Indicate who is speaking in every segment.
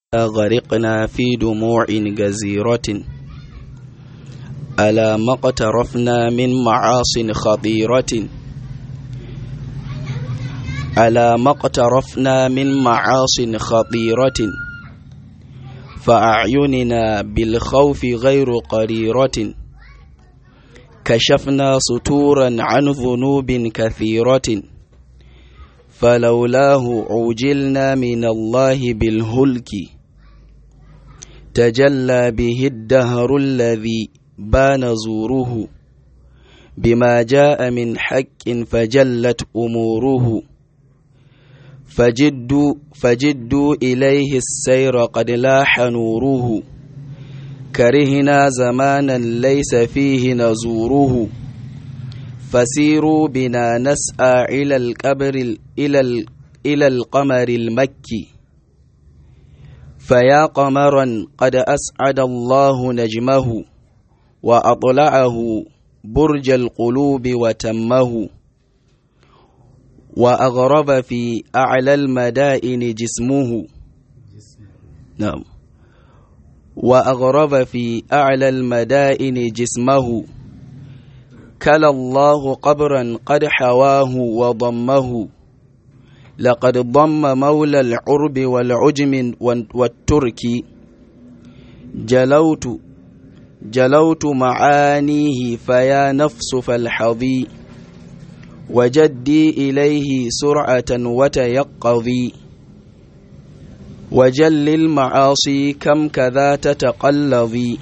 Speaker 1: غرقنا في دموع جزيرة ألا ما اقترفنا من معاص خطيرة ألا ما اقترفنا من معاص خطيرة فأعيننا بالخوف غير قريرة كشفنا سطورا عن ذنوب كثيرة فلولاه عوجلنا من الله بالهلك تجلى به الدهر الذي بان زوره بما جاء من حق فجلت أموره فجدوا, فجدوا إليه السير قد لاح نوره كرهنا زمانا ليس فيه نزوره فسيروا بنا نسعى إلى القبر إلى إلى القمر المكي فيا قمرا قد أسعد الله نجمه وأطلعه برج القلوب وتمه وأغرب في أعلى المدائن جسمه نعم وأغرب في أعلى المدائن جسمه كلا الله قبرا قد حواه وضمه لقد ضم مولى العرب والعجم والترك جلوت جلوت معانيه فيا نفس فالحظي وجدي إليه سرعة وتيقظي وجل المعاصي كم كذا تتقلظي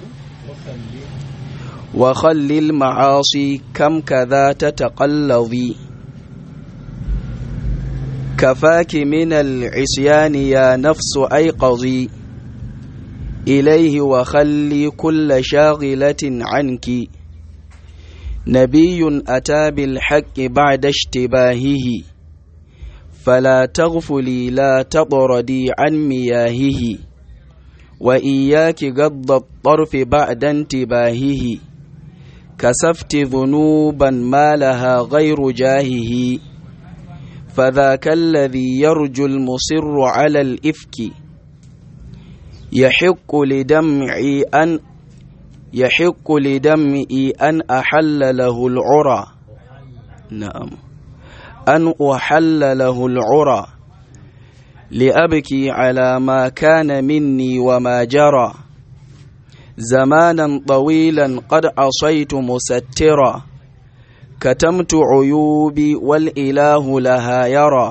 Speaker 1: وخل المعاصي كم كذا تتقلظي كفاك من العصيان يا نفس أيقظي إليه وخلي كل شاغلة عنك نبي أتى بالحق بعد اشتباهه فلا تغفلي لا تطردي عن مياهه وإياك قض الطرف بعد انتباهه كسفت ذنوبا ما لها غير جاهه فذاك الذي يرجو المصر على الإفك يحق لدمعي أن يحق لدمعي أن أحل له العرى نعم أن أحل له العرى لأبكي على ما كان مني وما جرى زمانا طويلا قد عصيت مسترا كتمت عيوبي والإله لها يرى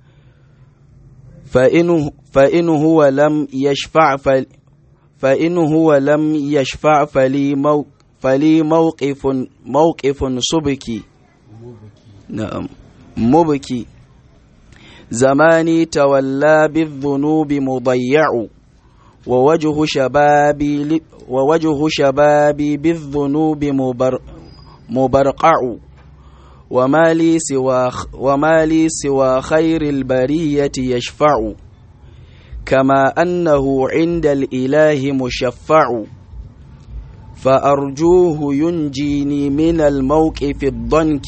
Speaker 1: فإن, فإن هو لم يشفع فل فإن هو لم يشفع فلي, مو فلي موقف موقف سبكي نعم مبكي زماني تولى بالذنوب مضيع ووجه شبابي ووجه شبابي بالذنوب مبر مبرقع وما لي سوى وما لي سوى خير البرية يشفع كما أنه عند الإله مشفع فأرجوه ينجيني من الموقف الضنك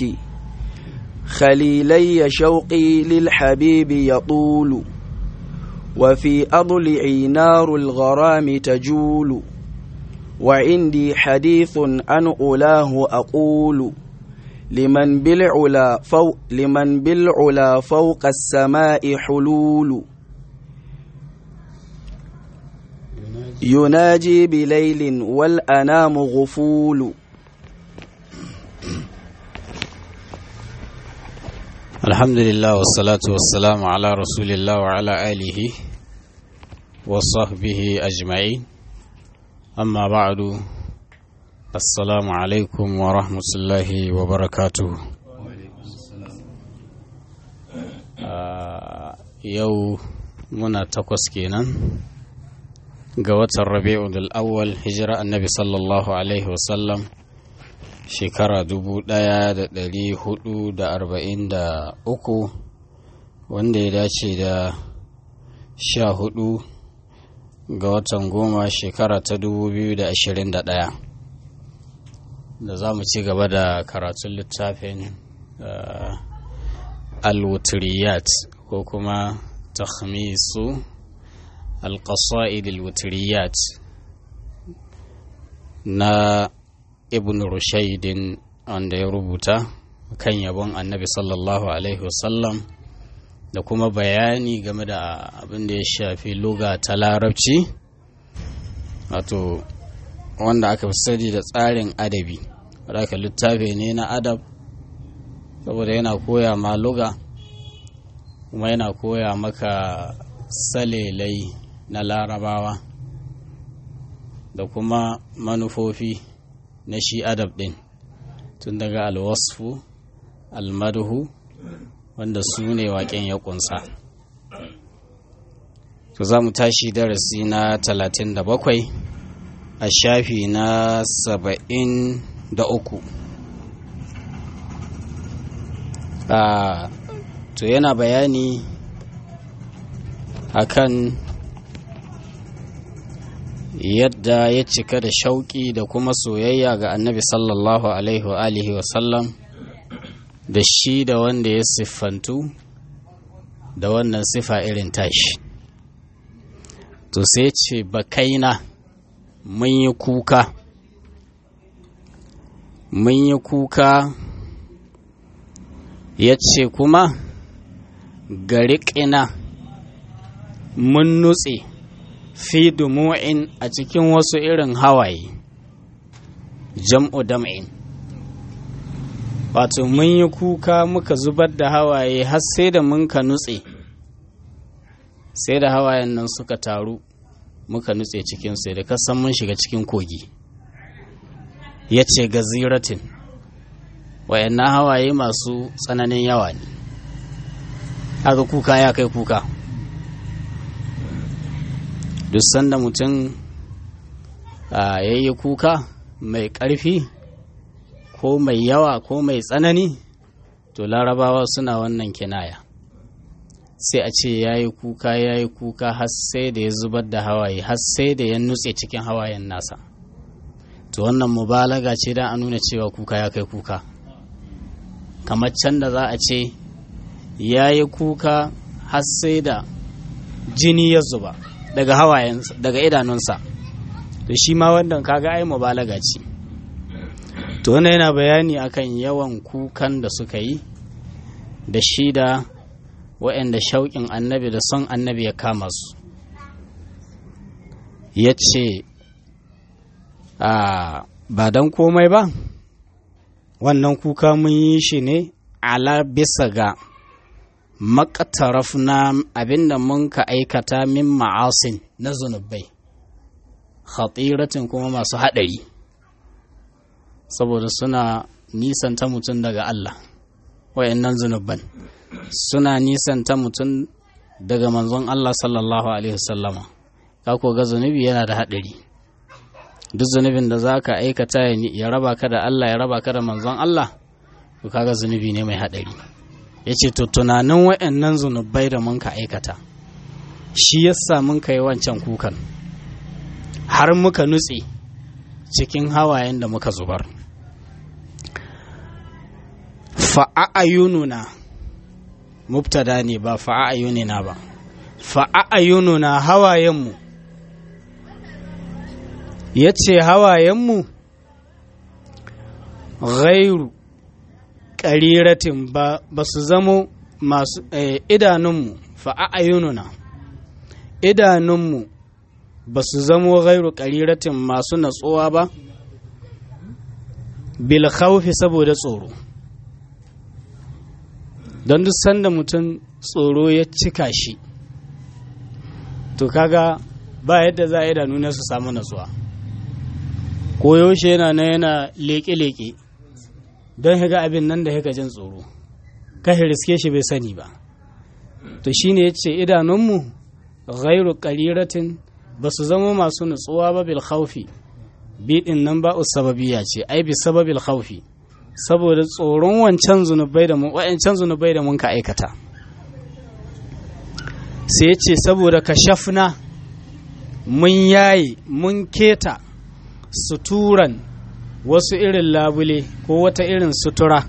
Speaker 1: خليلي شوقي للحبيب يطول وفي أضلعي نار الغرام تجول وعندي حديث عن أولاه أقول لمن بالعلا فوق لمن بالعلا فوق السماء حلول يناجي بليل والأنام غفول
Speaker 2: الحمد لله والصلاة والسلام على رسول الله وعلى آله وصحبه أجمعين أما بعد السلام عليكم ورحمة الله وبركاته yau muna takwas kenan ga watan rabi'ul awwal hijira annabi sallallahu alaihi wasallam shekara dubu ɗaya da ɗari hudu da arba'in da uku wanda ya dace da sha hudu ga watan goma shekara ta dubu biyu da ashirin da ɗaya da za mu ci gaba da karatun littafin alwutriyat ko kuma takhmisu القصائد الوتريات na ibn rushaidin wanda ya rubuta kan yabon annabi sallallahu alaihi wasallam da kuma bayani game da abin da ya shafi luga ta larabci wato wanda aka fi sani da tsarin adabi wadda aka littafi ne na adab saboda yana koya ma luga kuma yana koya maka salelai na larabawa da kuma manufofi na shi adab ɗin tun daga alwasfu almadhu wanda su ne waƙen ya ƙunsa to za mu tashi darasi na 37 a shafi na 73 a to yana bayani akan yadda ya cika da shauƙi da kuma soyayya ga annabi sallallahu alaihi wa alihi wasallam da shi da wanda ya siffantu da wannan sifa irin tashi to sai ce bakaina mun yi kuka mun yi kuka ya ce kuma gariƙina mun nutse fi dumu'in a cikin wasu irin hawaye jam'u dam'in wato mun yi kuka muka zubar da hawaye har sai da mun ka nutse sai da hawayen nan suka taru muka nutse cikin sai da kasan mun shiga cikin kogi ya ce gaziratin wayannan hawaye masu tsananin yawa ne haka kuka ya kai kuka duk sanda mutum ya yi kuka mai ƙarfi ko mai yawa ko mai tsanani to larabawa suna wannan kinaya sai a ce ya yi kuka ya yi kuka har sai da ya zubar da hawaye har sai da ya nutse cikin hawayen nasa to wannan mubalaga ce don a nuna cewa kuka ya kai kuka kamar can da za a ce ya yi kuka har sai da jini ya zuba daga hawayen daga idanunsa to shi ma wannan kaga ai mubalaga ce to wannan yana bayani akan yawan kukan da suka yi da shi da waɗanda shauƙin annabi da son annabi ya kama su ya ce ba don komai ba wannan kuka mun yi shi ne ala bisa ga makataraf na abinda mun ka aikata min ma'asin na zunubai khatiratin kuma masu haɗari saboda suna nisanta mutum daga Allah wayannan zunuban suna nisanta mutum daga manzon Allah sallallahu alaihi wasallama ka ko ga zunubi yana da haɗari duk zunubin da za ka aikata ya raba ka da Allah ya raba ka da manzon Allah to kaga zunubi ne mai haɗari ya ce to tunanin wa'annan zunubai da mun ka aikata shi yasa mun ka yi wancan kukan har muka nutse cikin hawayen da muka zubar fa'a'ayununa mubtada ne ba fa'a'ayunina ba fa'a'ayununa hawayenmu ya ce hawayenmu ghairu ƙariratin ba su zamo masu idanunmu fa'a'ayununa idanunmu ba su zamo ghairu ƙariratin masu natsuwa ba bil khawfi saboda tsoro don duk sanda mutum tsoro ya cika shi to kaga ba yadda za a idanu na su samu natsuwa ko yaushe yana na yana leƙe-leƙe don higa abin nan da hika jin tsoro ka riske shi bai sani ba to shine ya ce idanunmu ghairu ƙariratin ba su zama masu nutsuwa ba bil khaufi biɗin nan ba sababiya ce ai bi sababil khaufi saboda tsoron wancan zunubai da mun wa'ancan zunubai da mun ka aikata sai ya ce saboda ka shafna mun yayi mun keta suturan wasu irin labule ko wata irin sutura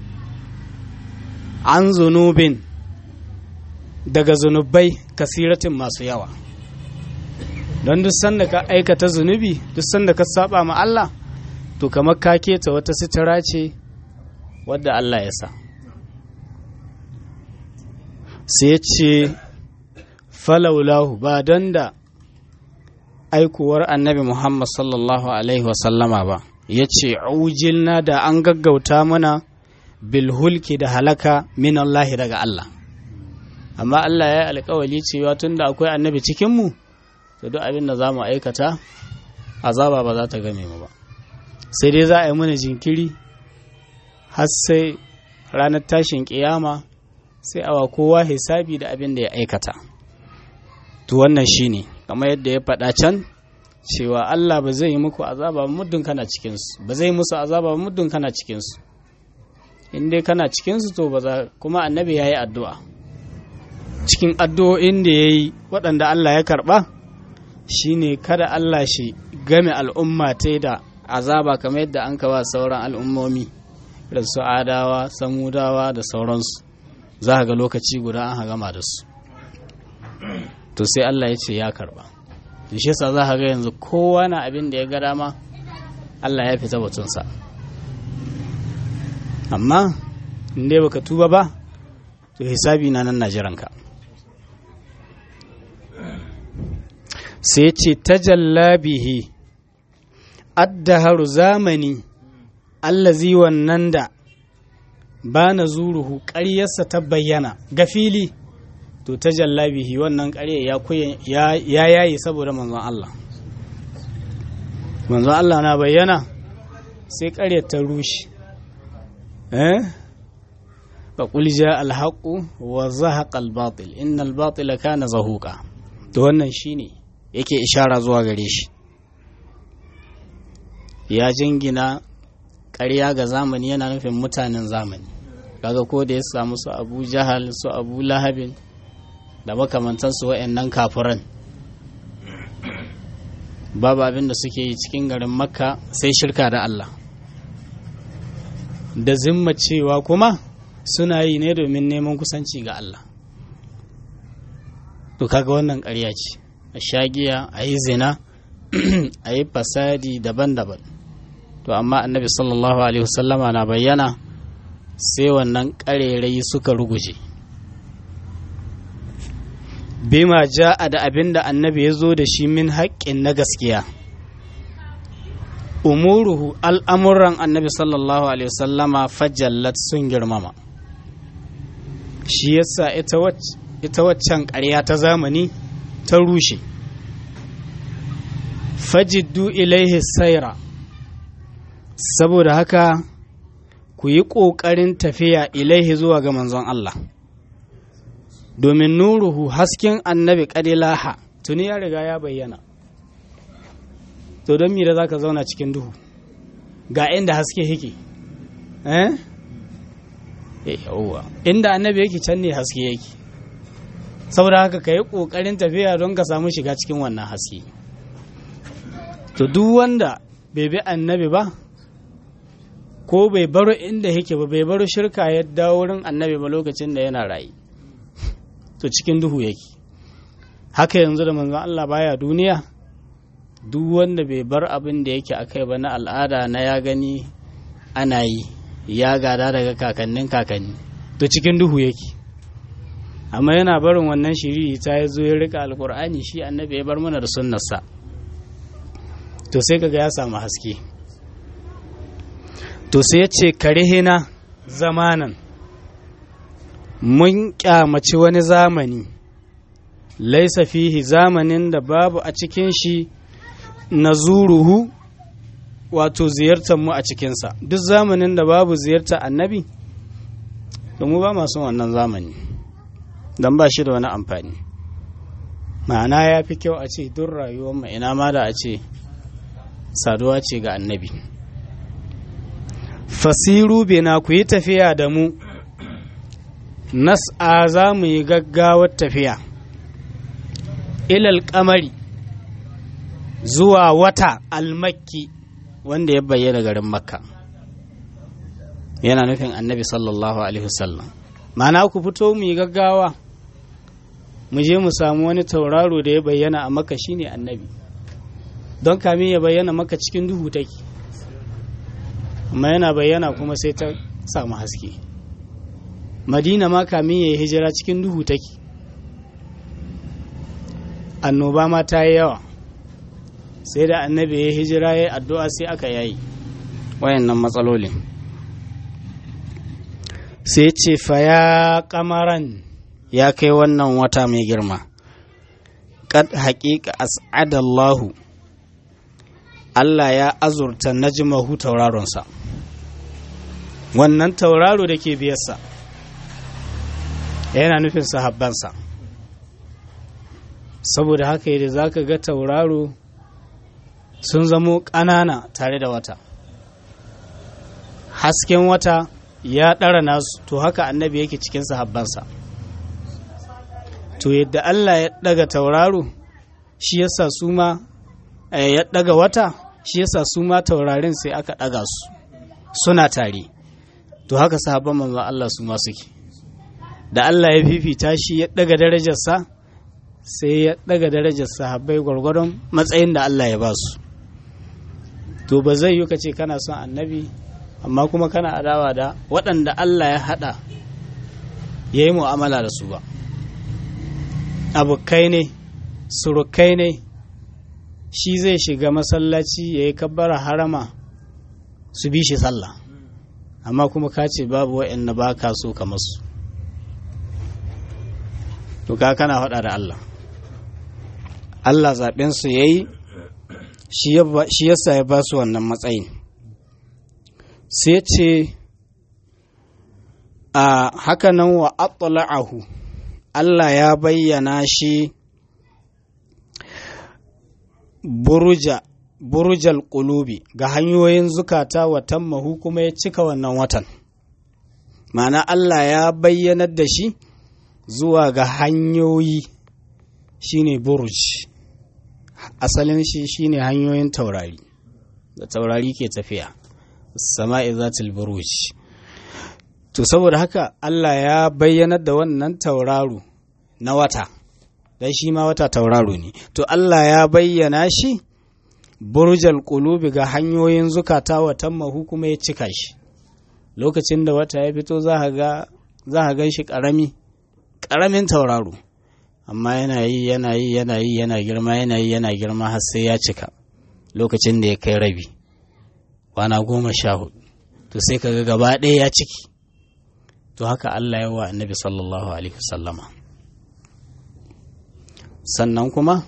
Speaker 2: an zunubin daga zunubai kasiratin masu yawa
Speaker 3: don duk sanda ka aikata zunubi duk sanda ka saba ma Allah to kamar ka keta wata sitara ce wadda Allah ya sa sai ce falaulahu ba don da aikuwar annabi Muhammad sallallahu Alaihi wasallama ba ya ce ujilna da an gaggauta mana bilhulki da halaka min Allahi daga Allah amma Allah ya yi alkawali cewa tun da akwai annabi cikinmu to duk abin da za mu aikata azaba ba za ta game mu ba sai dai za a yi mana jinkiri har sai ranar tashin kiyama sai awa kowa hisabi da abin da ya aikata to wannan shine kamar yadda ya faɗa can cewa Allah ba zai yi muku azaba ba muddin kana cikinsu ba zai musu azaba ba muddin kana cikinsu in dai kana cikinsu to ba za kuma annabi ya yi addu'a cikin addu'o'in da ya yi waɗanda Allah ya karɓa shine kada Allah shi game al'umma ta da azaba kamar yadda an kawa sauran al'ummomi da su adawa samudawa da sauransu za ga lokaci guda an gama da su to sai Allah ya ce ya karba shi yasa za ga yanzu kowa na abin da ya ga dama Allah ya fita batunsa amma in dai baka tuba ba to hisabi na nan najiranka sai ce tajalla bihi addaharu zamani allazi wannan da ba na zuruhu ƙaryarsa ta bayyana ga fili to ta jallabihi wannan ƙarya ya yayi saboda manzon Allah manzon Allah na bayyana sai ƙaryar ta rushe eh fa qul ja al wa zahaqa al batil inna al batila kana zahuqa to wannan shine yake ishara zuwa gare shi ya jingina ƙarya ga zamani yana nufin mutanen zamani kaga ko da ya samu su abu jahal su abu lahabin da makamantansu wa'annan kafiran babu abin da suke yi cikin garin makka sai shirka da allah da zimma cewa kuma suna yi ne domin neman kusanci ga allah to kaga wannan ƙarya ce a shagiya a yi zina a yi fasadi daban-daban to amma annabi sallallahu alaihi wasallama na bayyana sai wannan ƙarerai suka ruguje bima ja'a da abin da annabi ya zo da shi min haƙƙin na gaskiya umuruhu al'amuran annabi sallallahu alaihi wasallama fajallat sun girmama shi yasa ita waccan ƙarya ta zamani ta rushe fajiddu ilaihi saira saboda haka ku yi ƙoƙarin tafiya ilaihi zuwa ga manzon Allah domin nuruhu hasken annabi ƙadilaha tuni ya riga ya bayyana to don mi da za ka zauna cikin duhu ga inda haske yake eh yawwa inda annabi yake can ne haske yake saboda haka ka yi ƙoƙarin tafiya don ka samu shiga cikin wannan haske to duk wanda bai bi annabi ba ko bai baro inda yake ba bai baro shirka ya dawo wurin annabi ba lokacin da yana rayu to cikin duhu yake haka yanzu da manzon Allah baya duniya duk wanda bai bar abin da yake akai ba na al'ada na ya gani ana yi ya gada daga kakannin kakanni to cikin duhu yake amma yana barin wannan shiri ta ya zo ya rika alkur'ani shi annabi ya bar mana da sunnarsa to sai kaga ya samu haske to sai ya ce karihina zamanan mun kyamaci wani zamani laisa fihi zamanin da babu a cikin shi na zuruhu wato ziyartar mu a cikinsa duk zamanin da babu ziyartar annabi to mu ba masu wannan zamani don ba shi da wani amfani ma'ana ya fi kyau a ce duk rayuwar mu ina ma da a ce saduwa ce ga annabi fasiru bina ku yi tafiya da mu nas'a za mu yi gaggawar tafiya ilal kamari zuwa wata almakki wanda ya bayyana garin makka yana nufin annabi sallallahu alaihi wasallam ma'ana ku fito mu yi gaggawa mu je mu samu wani tauraro da ya bayyana a maka shine annabi don kamin ya bayyana maka cikin duhu take amma yana bayyana kuma sai ta samu haske madina ma kamin ya yi hijira cikin duhu take annoba ma ta yi yawa sai da annabi ya hijira ya yi addu'a sai aka yayi
Speaker 2: wayannan matsalolin
Speaker 3: sai ce fa ya kamaran
Speaker 2: ya kai wannan wata mai girma kad haƙiƙa as'adallahu Allah ya azurta najmahu tauraronsa
Speaker 3: wannan tauraro da ke biyarsa yana nufin sahabbansa saboda haka yadda za ka ga tauraro sun zamo ƙanana tare da wata hasken wata ya ɗara nasu to haka annabi yake cikin sahabbansa to yadda Allah ya ɗaga tauraro shi yasa su ma ya ɗaga wata shi yasa su ma taurarin sai aka ɗaga su suna tare to haka sahabban manzon Allah su ma suke da Allah ya fifita shi ya ɗaga darajarsa sai ya ɗaga darajar sahabbai gwargwadon matsayin da Allah ya ba su to ba zai yi ka ce kana son annabi amma kuma kana adawa da waɗanda Allah ya haɗa ya yi mu'amala da su ba abokai ne surukai ne shi zai shiga masallaci ya yi kabbara harama su bi shi sallah amma kuma ka ce babu waɗanda ba ka so ka masu to ka kana faɗa da Allah Allah zaɓensu ya yi shi yasa ya ba su wannan matsayin sai ce a hakanan wa atla'ahu Allah ya bayyana shi buruja burujal ƙulubi ga hanyoyin zukata watan mahu kuma ya cika wannan watan ma'ana Allah ya bayyanar da shi zuwa ga hanyoyi shine buruj asalin shi shine hanyoyin taurari da taurari ke tafiya sama'i zatul buruj to saboda haka Allah ya bayyanar da wannan tauraro na wata dan shi ma wata tauraro ne to Allah ya bayyana shi burjal qulubi ga hanyoyin zukata watan mahu kuma ya cika shi lokacin da wata ya fito za ka ga za ka gan shi karami karamin tauraro amma yana yi yana yi yana yi yana girma yana yi yana girma har sai ya cika lokacin da ya kai rabi kwana goma sha hudu to sai ka ga gaba ɗaya ya ciki to haka Allah ya wa annabi sallallahu alaihi wasallama sannan kuma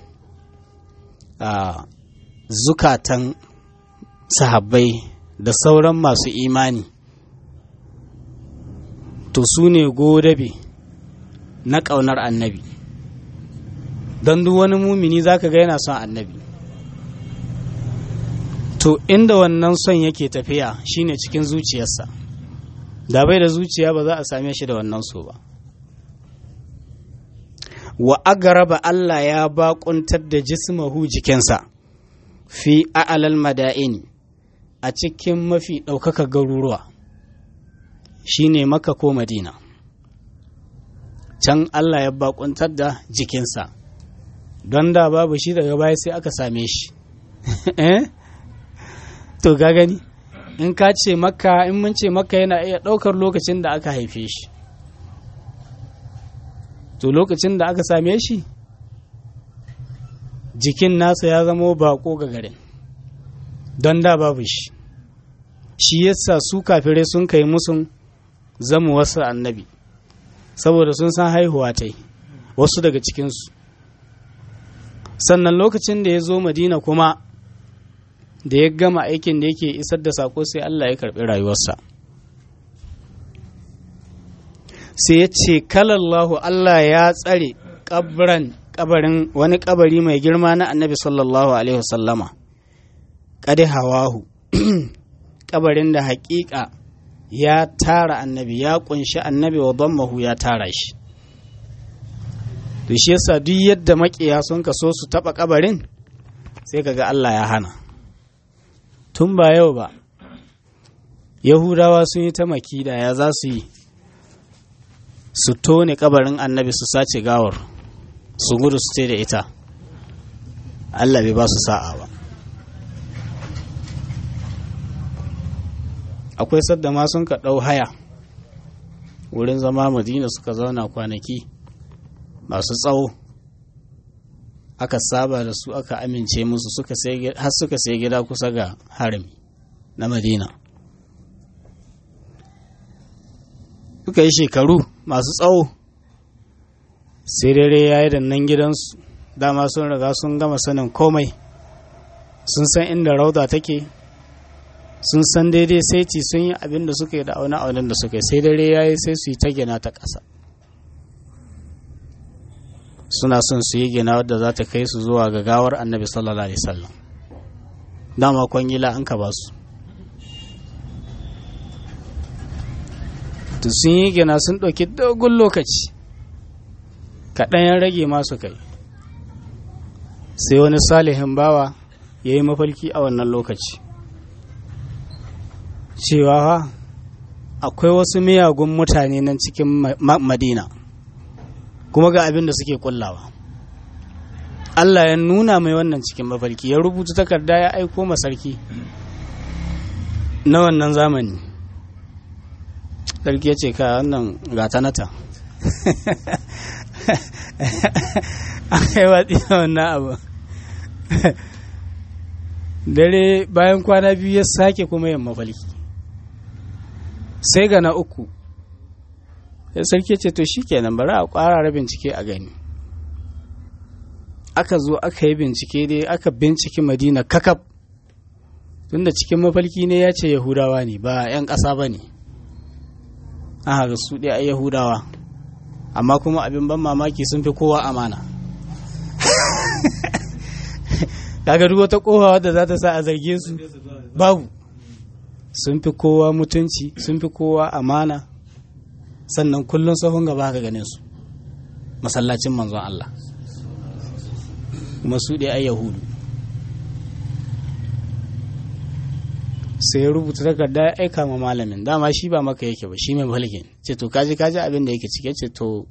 Speaker 3: a zukatan sahabbai da sauran masu imani to su ne godabe na ƙaunar annabi don duk wani mumini za ka ga yana son annabi to inda wannan son yake tafiya shine cikin zuciyarsa da bai da zuciya ba za a same shi da wannan so ba wa agaraba Allah ya baƙuntar da jismahu jikinsa fi a'alal mada'ini a cikin mafi ɗaukaka garuruwa shine maka ko madina can Allah ya baƙuntar da jikinsa don da babu shi daga baya sai aka same shi to ga gani in ka ce makka in mun ce makka yana iya ɗaukar lokacin da aka haife shi to lokacin da aka same shi jikin nasa ya zama bako ga garin don da babu shi shi yasa su kafirai sun kai musun zama wasu annabi saboda sun san haihuwa ta yi wasu daga cikinsu sannan lokacin da ya zo madina kuma da ya gama aikin da yake isar da sako sai Allah ya karɓi rayuwarsa sai ya ce kalallahu Allah ya tsare kabran kabarin wani kabari mai girma na annabi sallallahu alaihi wasallama kadi hawahu kabarin da haƙiƙa ya tara annabi ya kunshi annabi wa dammahu ya tara shi to shi yasa duk yadda makiya sun kaso su taba kabarin sai kaga Allah ya hana tun ba yau ba yahudawa sun yi ta makida ya za su yi su tone kabarin annabi su sace gawar su gudu su ce da ita Allah bai ba su sa'a ba akwai sadda ma sun ka ɗau haya wurin zama madina suka zauna kwanaki masu tsawo aka saba da su aka amince musu har suka sai gida kusa ga harami na madina suka yi shekaru masu tsawo sai dare ya yi da nan gidansu dama sun riga sun gama sanin komai sun san inda rauda take sun san daidai saiti sun yi abin da suka yi da auna aunin da suka yi sai dare ya yi sai su yi ta gina ta ƙasa suna son su yi gina wadda za ta kai su zuwa ga gawar annabi sallallahu alaihi wasallam dama kwangila an ka ba su to sun yi gina sun ɗauki dogon lokaci kaɗan ya rage masu kai sai wani salihin bawa ya yi mafalki a wannan lokaci cewa akwai wasu miyagun mutane nan cikin madina kuma ga abin da suke kullawa Allah ya nuna mai wannan cikin mafarki ya rubuta takarda ya aiko masarki na wannan zamani sarki ya ce ka wannan gata nata aka yi watsi da wannan abu dare bayan kwana biyu ya sake kuma yin mafalki sai ga na uku sai sarki ce to shikenan bari a ƙwarara bincike a gani aka zo aka yi bincike dai aka bincike madina kakaf tunda cikin mafalki ne ya ce yahudawa ne ba 'yan ƙasa ba ne an haka su ɗaya yahudawa amma kuma abin ban mamaki sun fi kowa amana kaga duk wata kowa wadda za ta sa a zarge su babu sun fi kowa mutunci sun fi kowa amana sannan kullum sahun gaba ka ganin su masallacin manzon Allah kuma su ɗaya ai yahudu sai ya rubuta takarda ya aika ma malamin dama shi ba maka yake ba shi mai mulkin ce to kaji kaji abin da yake cike ce to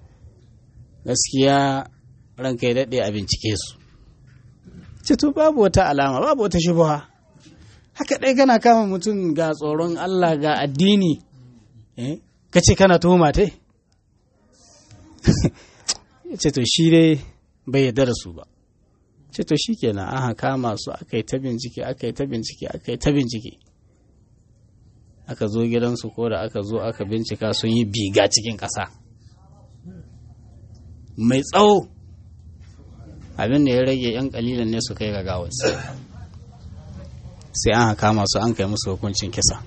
Speaker 3: gaskiya ranka ya daɗe a bincike su ce to babu wata alama babu wata shubuha haka ɗai kana kama mutum ga tsoron Allah ga addini ka ce kana tuhuma tai ce to shi dai bai yarda da su ba ce to shi kenan aka kama su aka yi ta bincike aka yi ta bincike aka yi ta bincike aka zo gidansu ko da aka zo aka bincika sun yi biga cikin ƙasa mai tsawo abin da ya rage 'yan kalilan ne su kai ga gawarsu sai an kama su an kai musu hukuncin kisa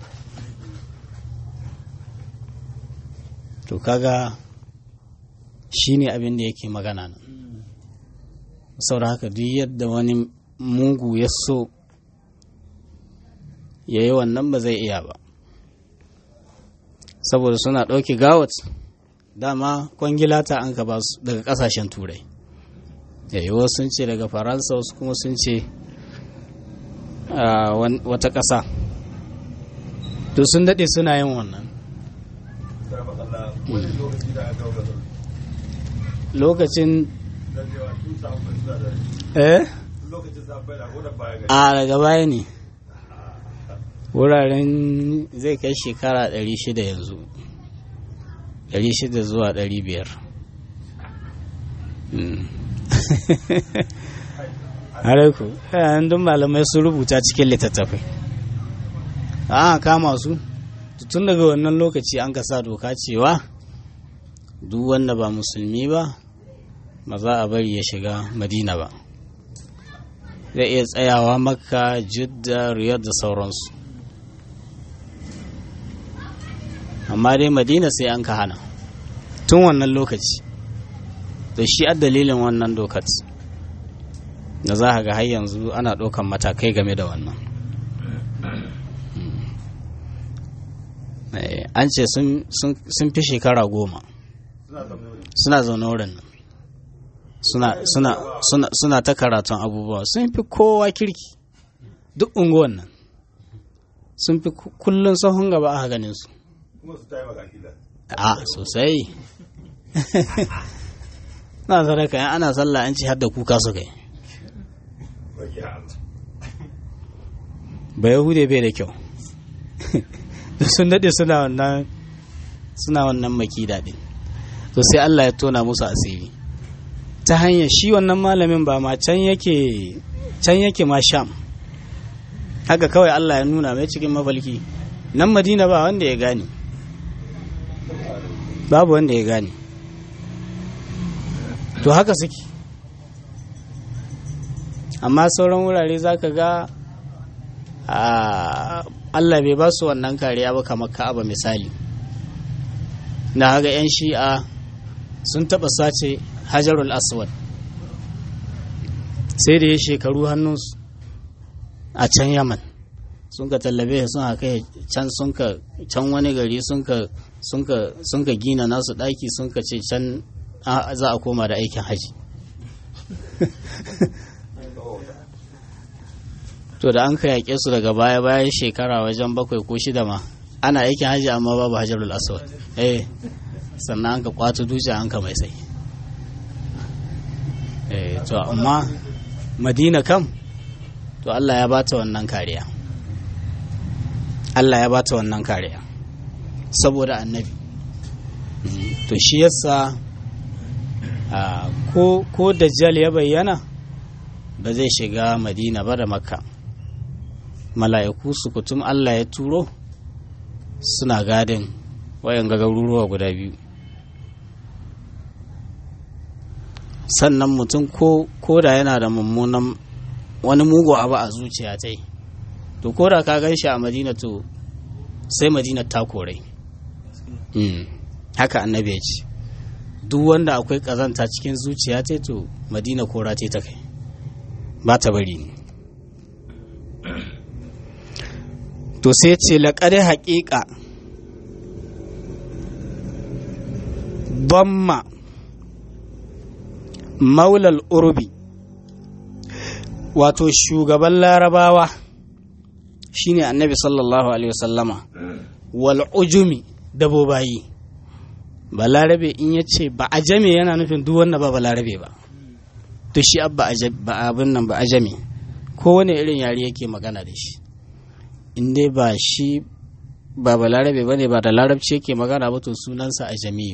Speaker 3: to kaga shi ne abin da yake magana nan saboda haka duk yadda wani mugu ya so ya yi wannan ba zai iya ba saboda suna ɗauki gawat dama kwangilata an ka ba su daga ƙasashen turai yayi wasu sun ce daga faransa wasu kuma sun ce wata ƙasa to sun daɗe suna yin wannan lokacin eh a daga baya ne wuraren zai kai shekara 600 yanzu 600 zuwa 500 Haraiku, yayin duk malamai sun rubuta cikin littattafai. A kama su, tun daga wannan lokaci an ka sa doka cewa duk wanda ba musulmi ba, ba za a bari ya shiga Madina ba. Zai iya tsayawa makka, jidda, riyar da sauransu. Amma dai Madina sai an ka hana, tun wannan lokaci. da shi a dalilin wannan dokat da za ga har yanzu ana ɗaukan matakai game da wannan an ce sun fi shekara goma suna zaune wurin nan suna ta karatun abubuwa sun fi kowa kirki duk unguwan nan sun fi kullum sahun gaba a ganin su a sosai suna sadaka yan ana sallah an ce har da kuka su kai ba yahude bai da kyau sun daɗe suna wannan suna wannan maki daɗi to sai Allah ya tona musu asiri ta hanyar shi wannan malamin ba ma can yake can yake ma sham haka kawai Allah ya nuna mai cikin mafalki nan madina ba wanda ya gane babu wanda ya gane to haka suke amma sauran wurare za ka ga Allah bai ba su wannan kariya ba kamar ka'aba misali na haga 'yan shi'a sun taɓa sace hajarul aswad sai da ya shekaru hannunsu a can yaman sun ka tallabe sun haka can sun ka can wani gari sun ka gina nasu ɗaki sun ka ce can za a koma da aikin haji to da an ka yaƙe su daga baya bayan shekara wajen bakwai ko shida ma ana aikin haji amma babu hajarul aswad eh sannan an ka kwato duce an ka mai sai eh to amma madina kam to Allah ya bata wannan kariya Allah ya bata wannan kariya saboda annabi to shi yasa ko ko dajjal ya bayyana ba zai shiga madina ba da makka mala'iku su kutum Allah ya turo suna gadin wayan garuruwa guda biyu sannan mutum ko da yana da mummunan wani mugu abu a zuciya ta to ko da ka gan shi a madina to sai madina ta korai haka annabi ya ce duk wanda akwai kazanta cikin zuciya ta to madina kora ta kai ba ta bari ne to sai ce laƙari haƙiƙa bamma maulal urbi wato shugaban larabawa shine annabi sallallahu alaihi wasallama wal ujumi dabobayi ba larabe in ya ce ba ajame yana nufin duk wanda ba ba larabe ba to shi abba abin nan ba ajame kowane irin yare yake magana da shi in dai ba shi ba ba larabe ba ne ba da larabci yake magana ba to sunansa ajamiyu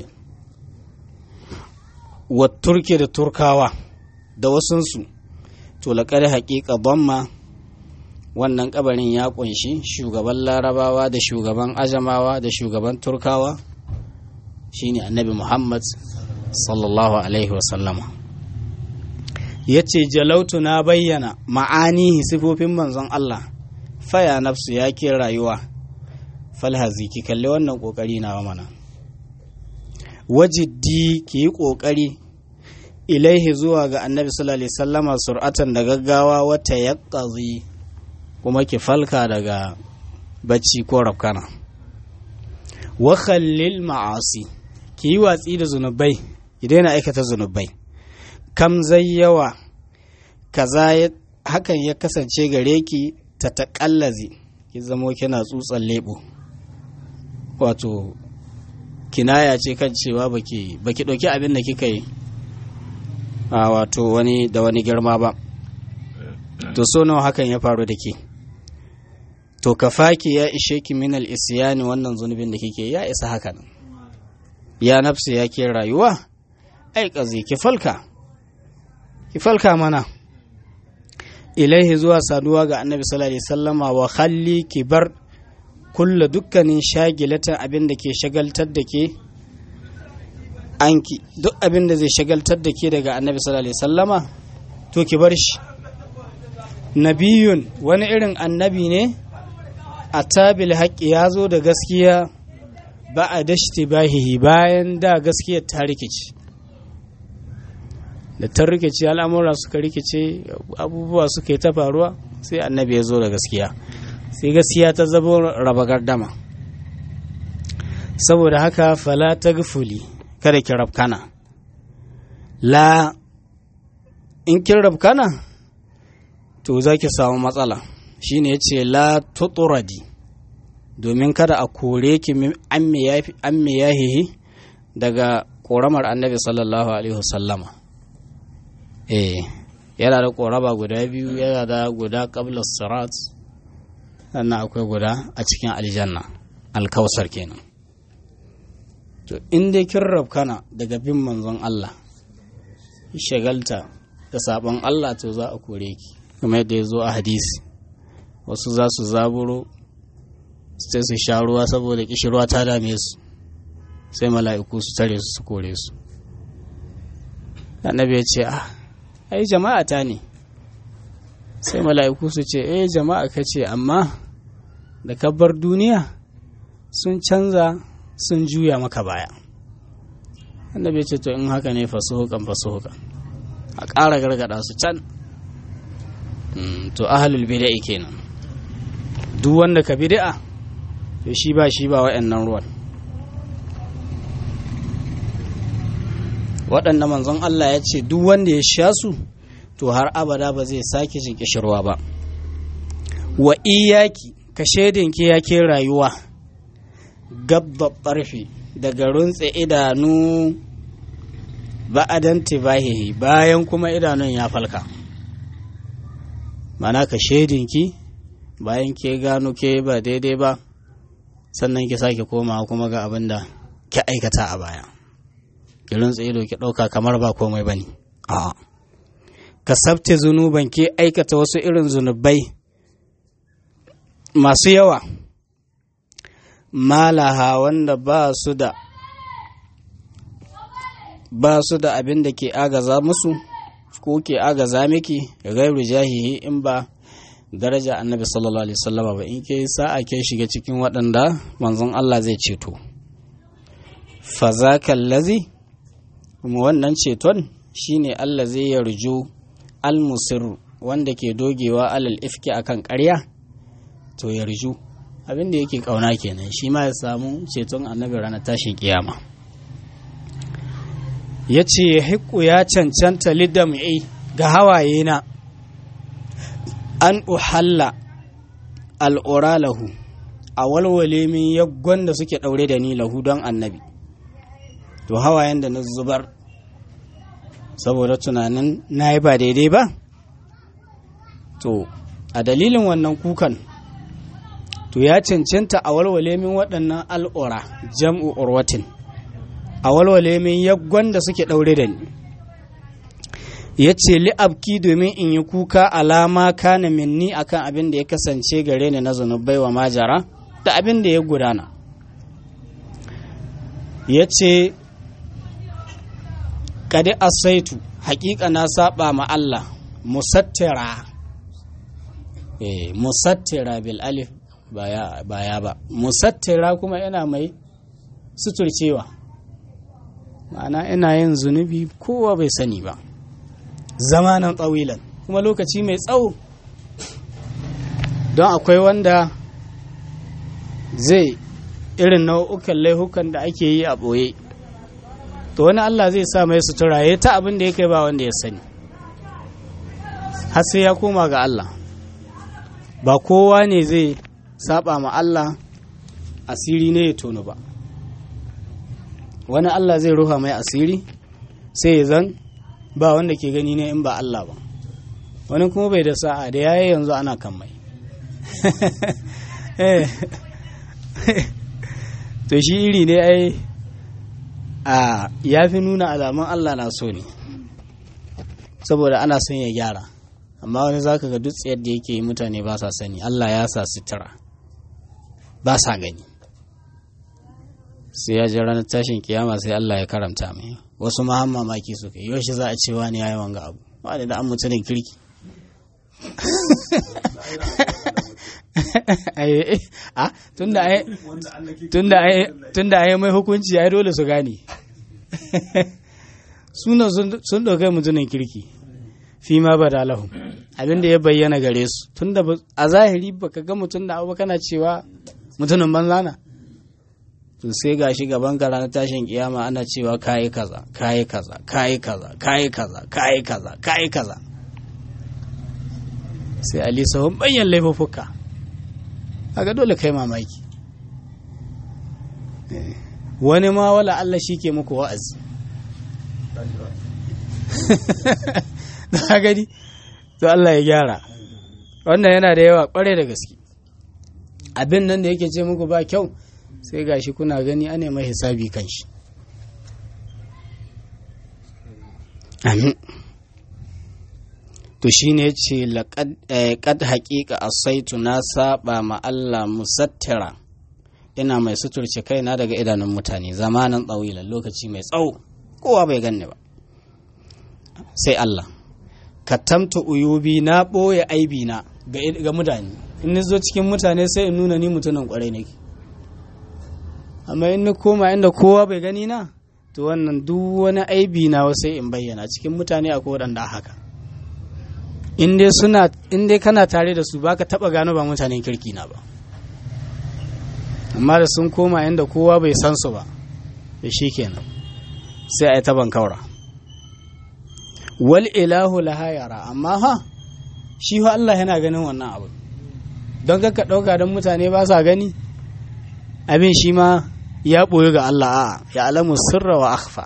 Speaker 3: wa turke da turkawa da wasunsu to laƙar haƙiƙa bamma wannan ƙabarin ya ƙunshi shugaban larabawa da shugaban ajamawa da shugaban turkawa shine annabi muhammad sallallahu alaihi wasallama ya ce jalautu na bayyana ma'anihi sifofin manzon allah faya nafsu ya ke rayuwa falhazi ki kalli wannan ƙoƙari na mana wajiddi ki yi ƙoƙari ilaihi zuwa ga annabi sallallahu alaihi sallama sur'atan da gaggawa wata yaƙazi kuma ki falka daga bacci ko rafkana wa khallil ma'asi ki yi watsi da zunubai ki daina aikata zunubai kam zai yawa kaza hakan ya kasance gare ki ta taƙallazi ki zamo kina tsutsan lebo wato kinaya ce kan cewa baki baki ɗauki abin da kika yi a wato wani da wani girma ba to so nawa hakan ya faru da ke to kafaki ya ishe ki min al-isyani wannan zunubin da kike ya isa haka nan ya nafsi ya ke rayuwa ai kazi ki falka ki falka mana ilaihi zuwa saduwa ga annabi sallallahu alaihi wasallama wa khalli ki bar kulla dukkanin shagilatan abin da ke shagaltar da ke anki duk abin da zai shagaltar da ke daga annabi sallallahu alaihi wasallama to ki bar shi nabiyun wani irin annabi ne a tabil haƙƙi ya zo da gaskiya ba a dashti bahihi bayan da gaskiyar ta rikici da ta rikici al'amura suka rikice abubuwa suka yi ta faruwa sai annabi ya zo da gaskiya sai gaskiya ta zabo raba gardama saboda haka fala ta gufuli kada ki rabkana la in kin rabkana to za ki samu matsala shine ya ce la tuturadi domin kada a kore ki an me yahihi daga koramar annabi sallallahu alaihi wasallama eh yana da ƙoraba guda biyu yana da guda ƙabla sirat sannan akwai guda a cikin aljanna alkausar kenan to in dai kin rabkana daga bin manzon Allah shagalta da sabon Allah to za a kore ki kuma yadda ya zo a hadisi wasu za su zaburo sai su sha ruwa saboda kishirwa ta dame su sai mala'iku su tare su su kore su annabi ya ce ah ai jama'a ta ne sai mala'iku su ce eh jama'a ka ce amma da kabbar duniya sun canza sun juya maka baya annabi ce to in haka ne fasuhukan fasuhukan a ƙara gargada su can to ahalul bida'i kenan duk wanda ka bid'a to shi ba shi ba wa'annan ruwan waɗanda manzon Allah ya ce duk wanda ya sha su to har abada ba zai sake jin kishirwa ba wa iyaki ka shaidinki ya ke rayuwa gabba ɓarfe daga runtse idanu ba'adan tibahihi bayan kuma idanun ya falka mana ka shaidinki bayan ke gano ke ba daidai ba sannan ki sake komawa kuma ga abin da ki aikata a baya ki runtse ido ki ɗauka kamar ba komai ba ne a'a ka sabte zunuban ke aikata wasu irin zunubai masu yawa malaha wanda ba su da ba su da abin da ke agaza musu ko ke agaza miki gairu jahihi in ba daraja annabi sallallahu alaihi wasallama ba in ke sa'a ke shiga cikin waɗanda manzon Allah zai ceto fa zaka allazi kuma wannan ceton shine Allah zai yarju almusir wanda ke dogewa alal ifki akan ƙarya to yarju abin da yake kauna kenan shi ma ya samu ceton annabi ranar tashin kiyama ya ce ya hiku ya cancanta lidam'i ga hawaye na an uhalla al'ura lahu a walwale min yaggon da suke ɗaure da ni lahu don annabi to hawayen da na zubar saboda tunanin na yi ba daidai ba to a dalilin wannan kukan to ya cancanta a walwale min waɗannan al'ura jam'u urwatin a walwale min yaggon da suke ɗaure da ni ya ce li'abki domin in yi kuka alama kana minni akan abin da ya kasance gare ni na zunubai wa majara da abin da ya gudana ya ce kadi asaitu hakika na saba ma Allah musattira eh musattira bil alif baya baya ba musattira kuma yana mai suturcewa ma'ana ina yin zunubi kowa bai sani ba zamanan tsawilan kuma lokaci mai tsawo don akwai wanda zai irin nau'ukan laihukan da ake yi a ɓoye to wani Allah zai sa mai sutura ya ta abin da ya kai ba wanda ya sani har sai ya koma ga Allah ba kowa ne zai saba ma Allah asiri ne ya tono ba wani Allah zai ruha mai asiri sai ya zan ba wanda ke gani ne in ba Allah ba wani kuma bai da sa'a da yayi yanzu ana kan mai to shi iri ne ai a ya fi nuna alamun Allah na so ne saboda ana son ya gyara amma wani zaka ga dutse yadda yake yi mutane ba sa sani Allah ya sa sutura ba sa gani sai ya ji ranar tashin kiyama sai Allah ya karamta mai wasu ma har mamaki suka yi yaushe za a ce wani ya yi wanga abu wani da an mutumin kirki tunda a yi mai hukunci ai dole su gane suna sun ɗaukai mutumin kirki fi ma ba da lahu abinda ya bayyana gare su tunda a zahiri baka ga mutum da abu kana cewa mutumin banza na to sai ga shi gaban ka ranar tashin kiyama ana cewa kayi kaza kayi kaza kayi kaza kayi kaza kayi kaza kayi kaza sai ali sahun bayan laifuffuka kaga dole kai mamaki wani ma wala Allah shi ke muku wa'azi ta gani to Allah ya gyara wannan yana da yawa kware da gaske abin nan da yake ce muku ba kyau sai gashi kuna gani ana mai hisabi kan shi amin to shine ya ce kad haƙiƙa asaitu na saba ma Allah musattira ina mai suturce kaina daga idanun mutane zamanin tsawilan lokaci mai tsawo kowa bai ganni ba sai Allah katamta uyubi na ɓoye aibi na ga mutane in ni zo cikin mutane sai in nuna ni mutumin kwarai nake amma in ni koma inda kowa bai gani na to wannan duk wani aibi na sai in bayyana cikin mutane akwai waɗanda haka in dai suna in dai kana tare da su baka taba gano ba mutanen kirki na ba amma da sun koma inda kowa bai san su ba da shi kenan sai a yi taban kaura wal ilahu laha yara amma ha shi fa Allah yana ganin wannan abu don ka ɗauka don mutane ba sa gani abin shi ma ya ɓoyi ga Allah a ya alamu sirra wa akhfa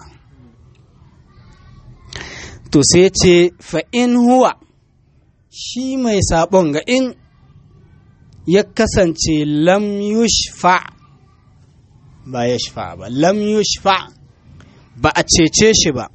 Speaker 3: to sai ce fa in huwa shi mai sabon ga in ya kasance lam yushfa ba ya shfa ba lam yushfa ba a cece shi ba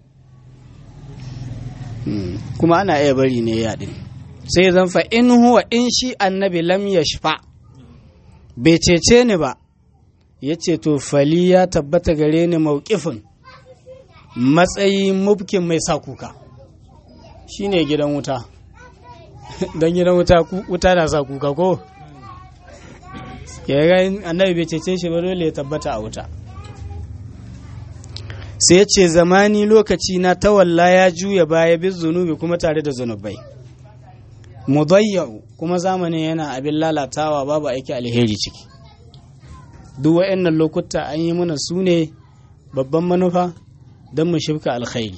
Speaker 3: kuma ana iya bari ne yaɗin sai zan fa in huwa in shi annabi lam yashfa bai cece ni ba ya ce to fali ya tabbata gare ni mauƙifin matsayi mubkin mai sa kuka shine gidan wuta don gidan wuta wuta na sa kuka ko ya ga annabi bai cece shi ba dole ya tabbata a wuta sai ya ce zamani lokaci na tawalla ya juya baya bin zunubi kuma tare da zunubai mudayyau kuma zamanin yana abin lalatawa babu aiki alheri ciki duk wa'annan lokuta an yi mana su ne babban manufa don mu shifka alkhairi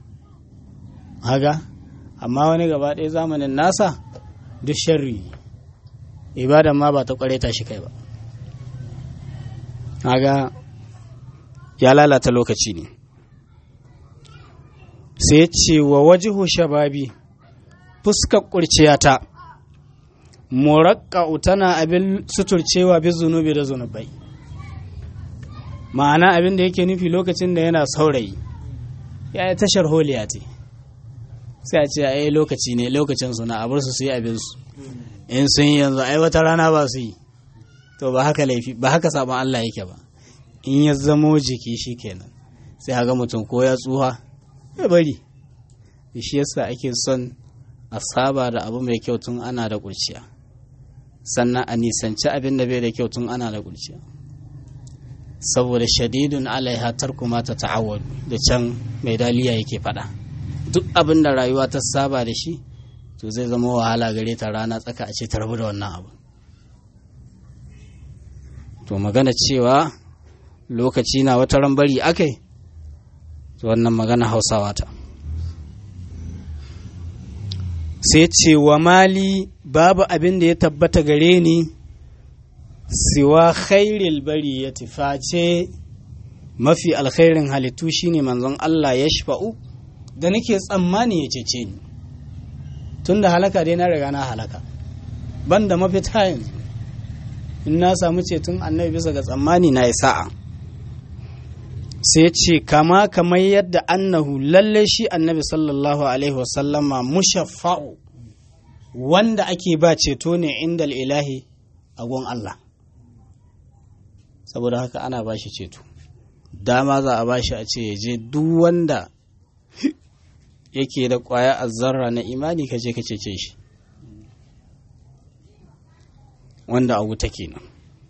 Speaker 3: haga amma wani gaba ɗaya zamanin nasa duk sharri ibadan ma ba ta kware ta shi kai ba haga ya lalata lokaci ne sai ce wa wajihu shababi fuskar kurciyata murakka'u tana abin suturcewa bi zunubi da zunubai ma'ana abin da yake nufi lokacin da yana saurayi ya yi tashar holiya ce sai a ce a yi lokaci ne lokacin suna a bar su su yi abinsu in sun yi yanzu ai wata rana ba su yi to ba haka laifi ba haka sabon Allah yake ba in ya zamo jiki shi kenan sai haga mutum ko ya tsuha ya bari shi yasa ake son a saba da abu mai kyau tun ana da kurciya sannan a nisanci abin da bai da kyau tun ana da kurciya saboda shadidun alaiha tarku ma ta ta'awwad da can mai daliya yake faɗa duk abin da rayuwa ta saba da shi to zai zama wahala gare ta rana tsaka a ce ta rabu da wannan abu to magana cewa lokaci na wata ran bari akai to wannan magana hausawa ta sai ce wa mali babu abin da ya tabbata gare ni siwa khairil bari ya face mafi alkhairin halittu shine manzon Allah ya shafa'u da nake tsammani ya cece ni tun da halaka dai na riga na halaka ban da mafita yanzu in na samu ceton annabi bisa ga tsammani na yi sa'a sai ce kama kamar yadda annahu lalle shi annabi sallallahu alaihi wasallama mushaffa'u wanda ake ba ceto ne inda ilahi a gun Allah saboda haka ana ba shi ceto dama za a ba shi a ce ya je duk wanda yake da kwaya azzarra na imani ka je ka cece shi wanda a wuta kenan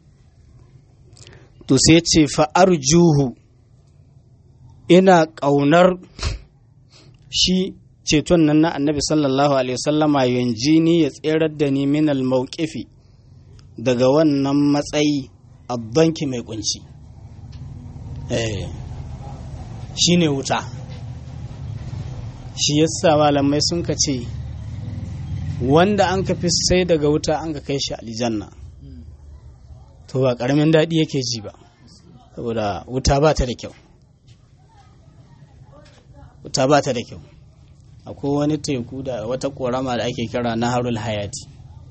Speaker 3: to sai ce fa'ar juhu ina ƙaunar shi ceton nan na annabi sallallahu alaihi wasallama yanji ni ya tserar da ni minal mawqifi daga wannan matsayi abbanki mai kunci eh shine wuta shi yasa malamai sun ka ce wanda an ka fi sai daga wuta an ka kai shi aljanna to ba karamin daɗi yake ji ba saboda wuta ba ta da kyau wuta ba ta da kyau akwai wani teku da wata korama da ake kira na harul hayati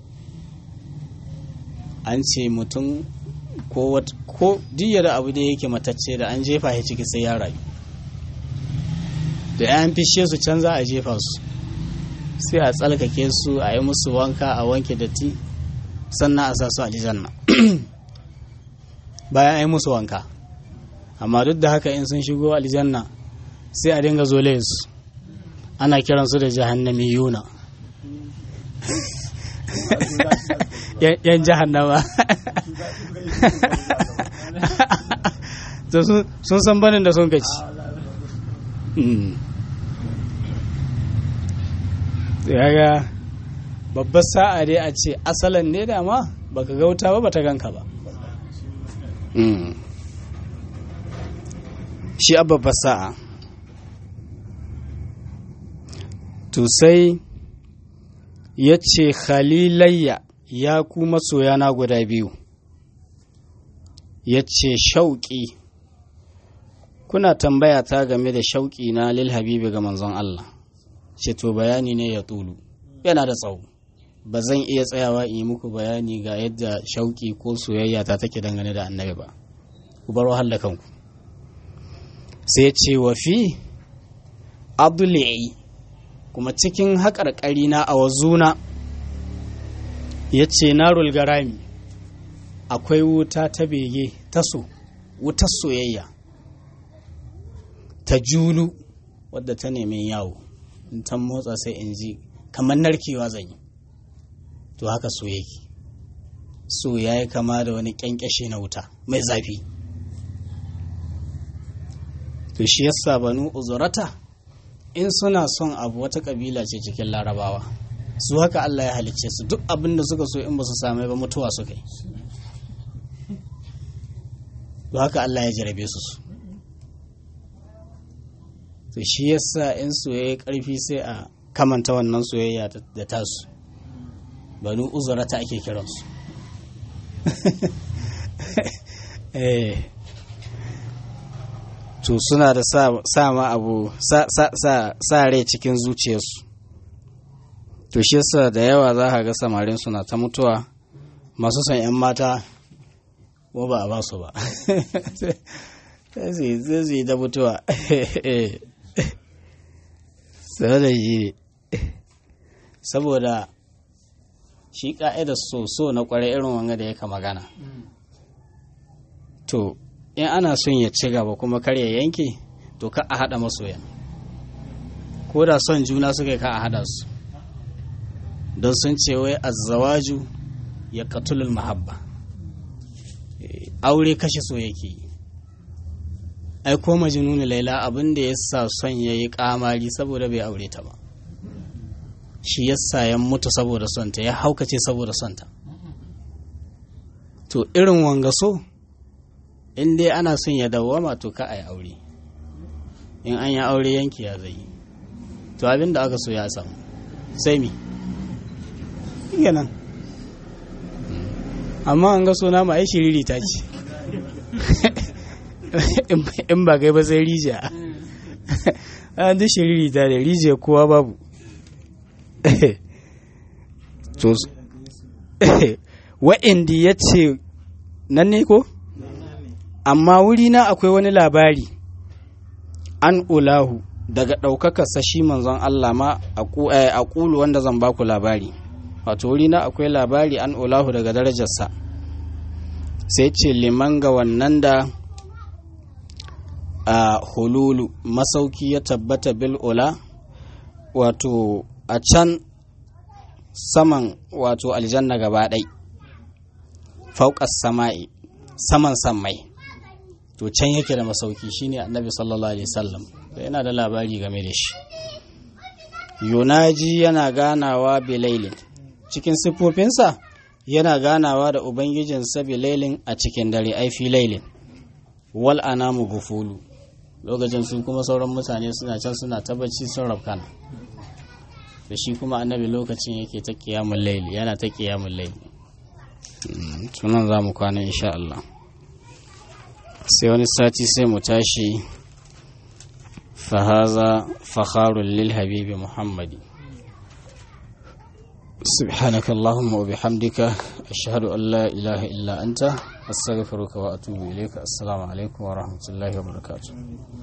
Speaker 3: an ce mutum ko ko da abu da yake matacce da an jefa shi ciki sai ya rayu da yan fishe su can za a jefa su sai a tsalkake su a yi musu wanka a wanke datti sannan a sa su a aljanna bayan a yi musu wanka amma duk da haka in sun shigo aljanna sai a dinga zole su ana kiransu da jahannami yuna yan jahannama sun san banin da sun kaci yaga babbar sa'a dai a ce asalan ne dama baka gauta ba bata ganka ba
Speaker 2: shi a babbar sa'a to sai ya ce khalilayya ya ku masoyana guda biyu ya ce shauƙi kuna tambaya ta game da shauƙi na lil habibi ga manzon Allah ce to bayani ne ya tulu yana da tsawo ba zan iya tsayawa in yi muku bayani ga yadda shauƙi ko soyayya ta take dangane da annabi ba ku bar wahala kanku sai ce wa fi abdullahi kuma cikin haƙarƙari na a wazuna ya ce narul garami akwai wuta ta bege ta so wutar soyayya ta julu wadda ta nemi yawo in ta motsa sai in ji kamar narkewa zan yi to haka so yake so ya yi kama da wani kyankyashe na wuta mai zafi to shi yasa banu uzurata in suna son abu wata kabila ce cikin larabawa su haka Allah ya halicce su duk abin da suka so in ba su same ba mutuwa suka yi to haka Allah ya jarabe su su to shi yasa in soyayya karfi sai a kamanta wannan soyayya da tasu banu uzurata ake kiransu eh to suna da sa ma abu sa rai cikin zuciyarsu to shi yasa da yawa za ka ga samarin suna ta mutuwa masu son 'yan mata ko ba a ba su ba sai su yi ta mutuwa sai da shi saboda shi ka'idar so so na kwarai irin wanga da yaka magana to in ana son ya ci gaba kuma kar ya yanke to ka a haɗa masoyan ko da son juna suka ka a haɗa su don sun ce wai azzawaju ya katulul mahabba aure kashe so yake yi ai ko majnunu laila abin da ya sa son ya yi kamari saboda bai aure ta ba shi yasa ya mutu saboda son ta ya haukace saboda son ta to irin wanga so in dai ana son ya dawwama to ka a yi aure in an yi aure yanki ya zai to abin da aka so ya samu sai mi nan amma an ga suna ma ai shiriri ta ce in ba kai ba sai rijiya an duk shiriri ta da rijiya kowa babu to wa'indi ya ce nan ne ko amma wurina akwai wani labari an ulahu daga ɗaukakarsa shi manzon Allah ma a ƙulu wanda zan baku labari wato wurina akwai labari an ulahu daga darajarsa sai ce liman ga wannan da a hululu masauki ya tabbata bil ula wato a can saman wato aljanna gaba ɗai fauƙas sama'i saman sammai to can yake da masauki shine annabi sallallahu alaihi wasallam to yana da labari game da shi yunaji yana ganawa bilailin cikin siffofinsa yana ganawa da ubangijinsa bilailin a cikin dare ai fi lailin wal anamu gufulu lokacin su kuma sauran mutane suna can suna tabbaci sun rafkana da shi kuma annabi lokacin yake ta kiyamun laili yana ta kiyamun laili tunan za mu kwana insha Allah sai wani sati sai mu tashi فهذا فخار للحبيب محمد سبحانك اللهم وبحمدك أشهد أن لا إله إلا أنت أستغفرك وأتوب إليك السلام عليكم ورحمة الله وبركاته